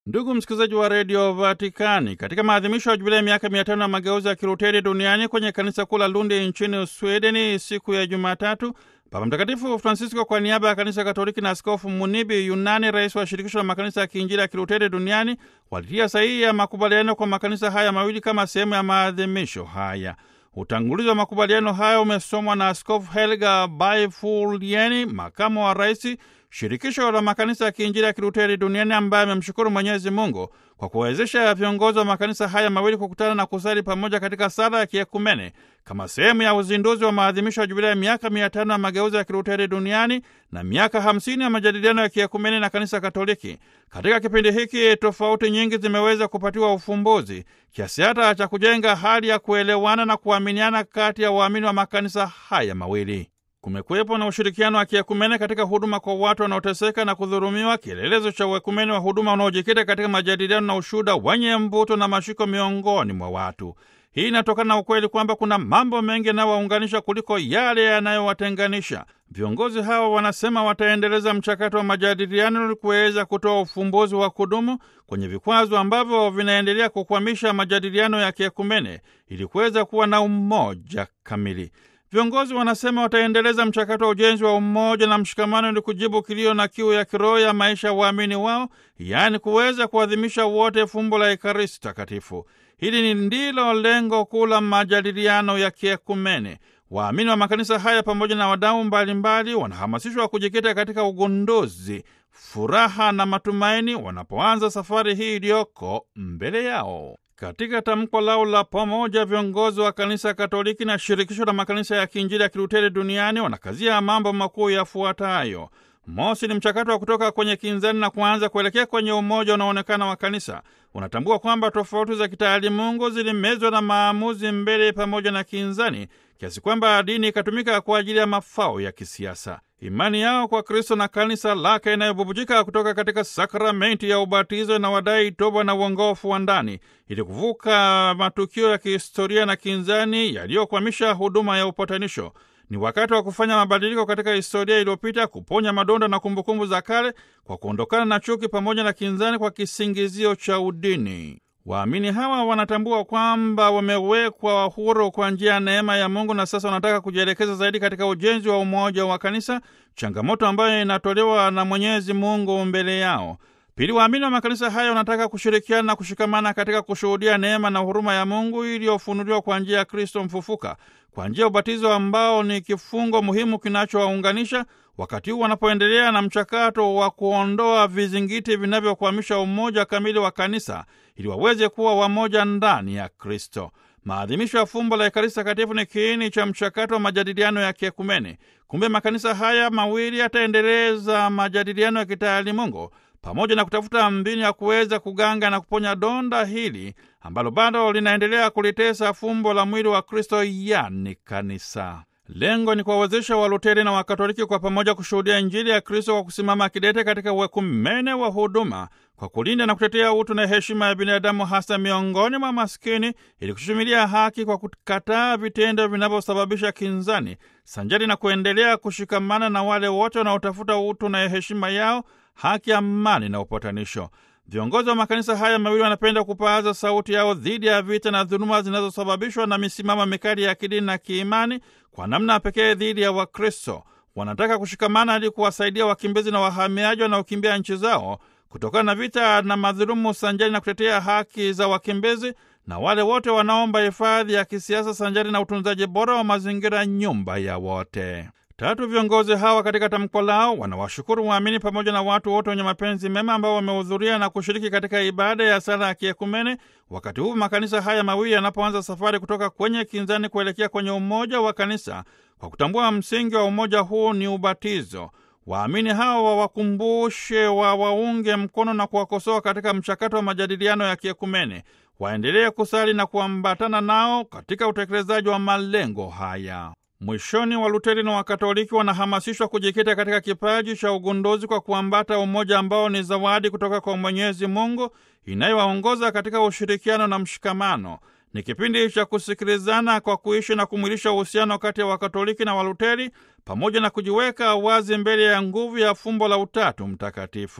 Ndugu msikilizaji wa redio Vatikani, katika maadhimisho ya jubilei ya miaka mia tano ya mageuzi ya Kiluteri duniani kwenye kanisa kuu la Lundi nchini Swedeni siku ya Jumatatu, Baba Mtakatifu Francisco kwa niaba ya kanisa Katoliki na Askofu Munibi Yunani, rais wa shirikisho la makanisa ya kiinjili ya Kiluteri duniani, walitia sahihi ya makubaliano kwa makanisa haya mawili kama sehemu ya maadhimisho haya. Utangulizi wa makubaliano haya umesomwa na Askofu Helga Baifulieni, makamu wa rais shirikisho la makanisa ya kiinjili ya Kiluteri duniani ambaye amemshukuru Mwenyezi Mungu kwa kuwawezesha viongozi wa makanisa haya mawili kukutana na kusali pamoja katika sala ya kiekumene kama sehemu ya uzinduzi wa maadhimisho ya jubilia ya miaka mia tano ya mageuzi ya Kiluteri duniani na miaka hamsini ya majadiliano ya kiekumene na kanisa Katoliki. Katika kipindi hiki tofauti nyingi zimeweza kupatiwa ufumbuzi kiasi hata cha kujenga hali ya kuelewana na kuaminiana kati ya waamini wa makanisa haya mawili. Kumekuwepo na ushirikiano wa kiekumene katika huduma kwa watu wanaoteseka na kudhulumiwa, kielelezo cha uekumene wa huduma unaojikita katika majadiliano na ushuhuda wenye mvuto na mashiko miongoni mwa watu. Hii inatokana na ukweli kwamba kuna mambo mengi yanayowaunganisha kuliko yale yanayowatenganisha. Viongozi hawa wanasema wataendeleza mchakato wa majadiliano ili kuweza kutoa ufumbuzi wa kudumu kwenye vikwazo ambavyo vinaendelea kukwamisha majadiliano ya kiekumene ili kuweza kuwa na umoja kamili. Viongozi wanasema wataendeleza mchakato wa ujenzi wa umoja na mshikamano ili kujibu kilio na kiu ya kiroho ya maisha ya waamini wao, yaani kuweza kuadhimisha wote fumbo la Ekaristi Takatifu. Hili ni ndilo lengo kuu la majadiliano ya kiekumene. Waamini wa makanisa haya pamoja na wadau mbalimbali wanahamasishwa kujikita katika ugunduzi, furaha na matumaini wanapoanza safari hii iliyoko mbele yao. Katika tamko lao la pamoja, viongozi wa kanisa Katoliki na shirikisho la makanisa ya kiinjili ya Kiluteri duniani wanakazia mambo makuu yafuatayo. Mosi ni mchakato wa kutoka kwenye kinzani na kuanza kuelekea kwenye umoja unaoonekana wa kanisa. Unatambua kwamba tofauti za kitaalimungu zilimezwa na maamuzi mbele pamoja na kinzani, kiasi kwamba dini ikatumika kwa ajili ya mafao ya kisiasa. Imani yao kwa Kristo na kanisa lake inayobubujika kutoka katika sakramenti ya ubatizo na wadai toba na uongofu wa ndani, ili kuvuka matukio ya kihistoria na kinzani yaliyokwamisha huduma ya upatanisho. Ni wakati wa kufanya mabadiliko katika historia iliyopita, kuponya madonda na kumbukumbu za kale kwa kuondokana na chuki pamoja na kinzani kwa kisingizio cha udini. Waamini hawa wanatambua kwamba wamewekwa huru kwa njia ya neema ya Mungu na sasa wanataka kujielekeza zaidi katika ujenzi wa umoja wa kanisa, changamoto ambayo inatolewa na Mwenyezi Mungu mbele yao. Pili, waamini wa makanisa haya wanataka kushirikiana na kushikamana katika kushuhudia neema na huruma ya Mungu iliyofunuliwa kwa njia ya Kristo mfufuka, kwa njia ya ubatizo ambao ni kifungo muhimu kinachowaunganisha wakati huu wanapoendelea na mchakato wa kuondoa vizingiti vinavyokwamisha umoja kamili wa kanisa ili waweze kuwa wamoja ndani ya Kristo. Maadhimisho ya fumbo la Ekaristi Takatifu ni kiini cha mchakato wa majadiliano ya kiekumene. Kumbe makanisa haya mawili yataendeleza majadiliano ya kitaalimungu pamoja na kutafuta mbinu ya kuweza kuganga na kuponya donda hili ambalo bado linaendelea kulitesa fumbo la mwili wa Kristo, yani kanisa. Lengo ni kuwawezesha Waluteri na Wakatoliki kwa pamoja kushuhudia Injili ya Kristo kwa kusimama kidete katika uekumene wa huduma, kwa kulinda na kutetea utu na heshima ya binadamu, hasa miongoni mwa maskini, ili kushumilia haki kwa kukataa vitendo vinavyosababisha kinzani, sanjari na kuendelea kushikamana na wale wote wanaotafuta utu na heshima yao, haki, amani na upatanisho. Viongozi wa makanisa haya mawili wanapenda kupaaza sauti yao dhidi ya vita na dhuluma zinazosababishwa na misimamo mikali ya kidini na kiimani, kwa namna pekee dhidi ya Wakristo. Wanataka kushikamana ili kuwasaidia wakimbizi na wahamiaji wanaokimbia nchi zao kutokana na vita na madhulumu, sanjari na kutetea haki za wakimbizi na wale wote wanaomba hifadhi ya kisiasa, sanjari na utunzaji bora wa mazingira, nyumba ya wote. Tatu, viongozi hawa katika tamko lao wanawashukuru waamini pamoja na watu wote wenye mapenzi mema ambao wamehudhuria na kushiriki katika ibada ya sala ya kiekumene, wakati huu makanisa haya mawili yanapoanza safari kutoka kwenye kinzani kuelekea kwenye umoja wa kanisa, kwa kutambua msingi wa umoja huu ni ubatizo. Waamini hawa wawakumbushe, wawaunge mkono na kuwakosoa katika mchakato wa majadiliano ya kiekumene, waendelee kusali na kuambatana nao katika utekelezaji wa malengo haya. Mwishoni, Waluteri na Wakatoliki wanahamasishwa kujikita katika kipaji cha ugunduzi kwa kuambata umoja ambao ni zawadi kutoka kwa Mwenyezi Mungu inayowaongoza katika ushirikiano na mshikamano. Ni kipindi cha kusikilizana kwa kuishi na kumwilisha uhusiano kati ya Wakatoliki na Waluteri pamoja na kujiweka wazi mbele ya nguvu ya fumbo la Utatu Mtakatifu.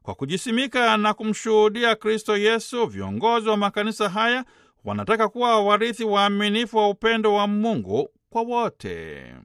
Kwa kujisimika na kumshuhudia Kristo Yesu, viongozi wa makanisa haya wanataka kuwa warithi waaminifu wa upendo wa Mungu kwa wote.